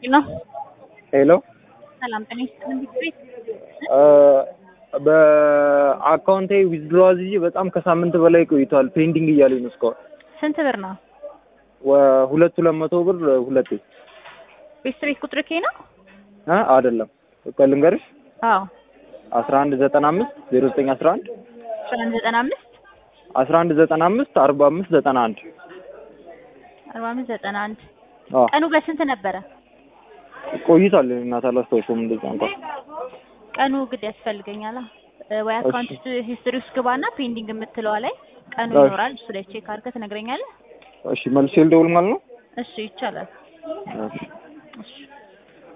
ነው። ሄሎ ሰላም ጤና ይስጥልኝ። ቤት በአካውንቴ ዊዝድሮ አዝዤ በጣም ከሳምንት በላይ ቆይቷል። ፔንዲንግ እያለኝ ነው እስካሁን። ስንት ብር ነው? ወ- ሁለት ሁለት መቶ ብር ሁለቴ ቤት ቤት ቁጥር ኬ ነው? እ አይደለም ቆይ ልንገርሽ አዎ አስራ አንድ ዘጠና አምስት ዜሮ ዘጠኝ አስራ አንድ አስራ አንድ ዘጠና አምስት አስራ አንድ ዘጠና አምስት አርባ አምስት ዘጠና አንድ አርባ አምስት ዘጠና አንድ አዎ ቀኑ በስንት ነበረ? ቆይቷል። እናት አላስታውሰውም እንደዛ እንኳን ቀኑ ግድ ያስፈልገኛል። እ ወይ አካውንት ሂስትሪ ውስጥ ግባና ፔንዲንግ የምትለዋ ላይ ቀኑ እሺ። ይኖራል። እሱ ላይ ቼክ አድርገህ ትነግረኛለህ። እሺ መልሼ ልደውል ማለት ነው። እሺ ይቻላል። እሺ እሺ